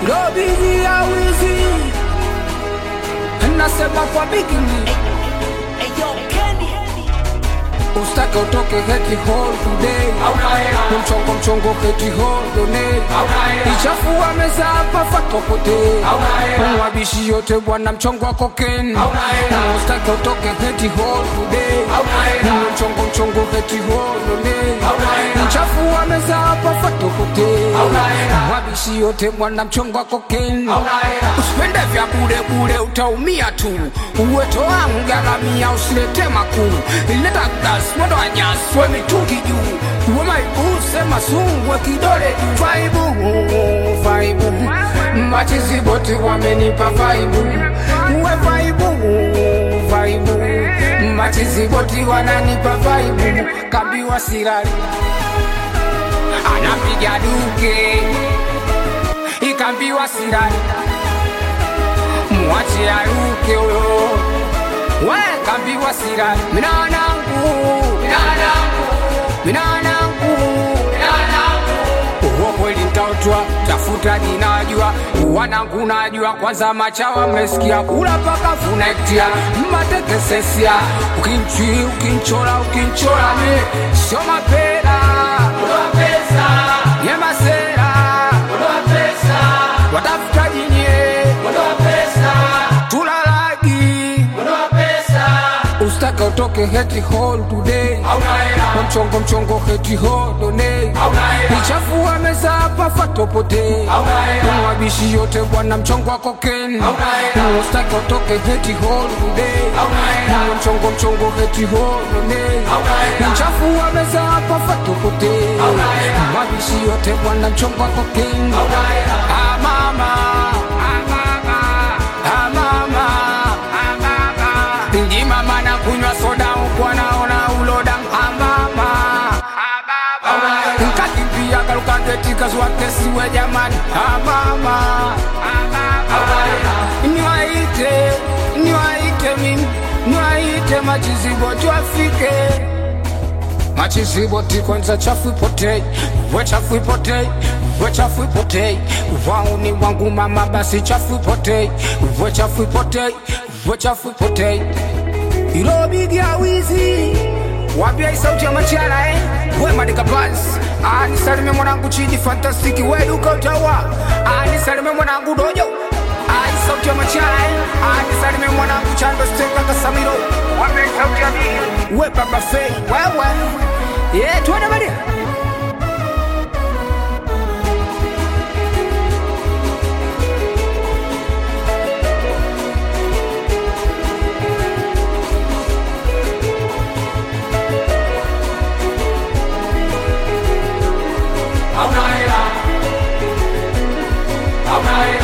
Robizi ya wizi nasema kwa bikini Ustake utoke heti hall today Mchongo mchongo heti hall donate Ichafua meza hapa fatopote Mwabishi yote bwana mchongo wa koken Ustake utoke heti hall today Mchongo mchongo heti hall donate Ichafua meza hapa fatopote Mwabishi yote bwana mchongo wa koken Usipende vya bure bure utaumia tu Uweto wangu garamia usilete makuu Ileta gas mwendo wa nyasi we mitungi juu Uwe maibu sema sungwe kidole juu Vaibu, vaibu Machizi boti wamenipa vaibu Uwe vaibu, vaibu Machizi boti wananipa vaibu Kambiwa sirari Anapiga duke Ikambiwa sirari Mwache aruke huyo we kambiwa sira minanangu minanangu uwo kweli ntautwa tafuta jinajua wanangu najua kwanza machawa mmesikia kula paka funektia mmatekesesia ukinchi ukinchola ukinchola mi sio mapela yemasera watafuta jinye tulalagi ustake utoke heti hall today mchongo mchongo heti hall donate ichafua meza hapa fatopote mwabishi yote bwana mchongo wa koken ustake utoke heti hall today mchongo mchongo heti hall donate ichafua meza hapa fatopote mwabishi yote bwana mchongo wa koken ah mama ah mama ah mama ah mama ndi mama na kunywa soda huku anaona uloda amama nkakimbia kalukaketika zwakesiwe jamani amama niwaite niwaite mimi niwaite machizibo twafike machiziboti kwanza chafu ipotei we chafu ipotei we chafu ipotei wauni wangu mama basi chafu ipotei we chafu ipotei we chafu ipotei ilobigia wizi wambia hii sauti ya machara eh? we madika bas anisalime mwanangu chidi fantastiki we duka utawa anisalime mwanangu dojo ai sauti ya machara eh? anisalime mwanangu chando steka kasamiro wambia hii sauti ya bigi we baba fei wewe ye tuone badia Hauna hela, hauna hela.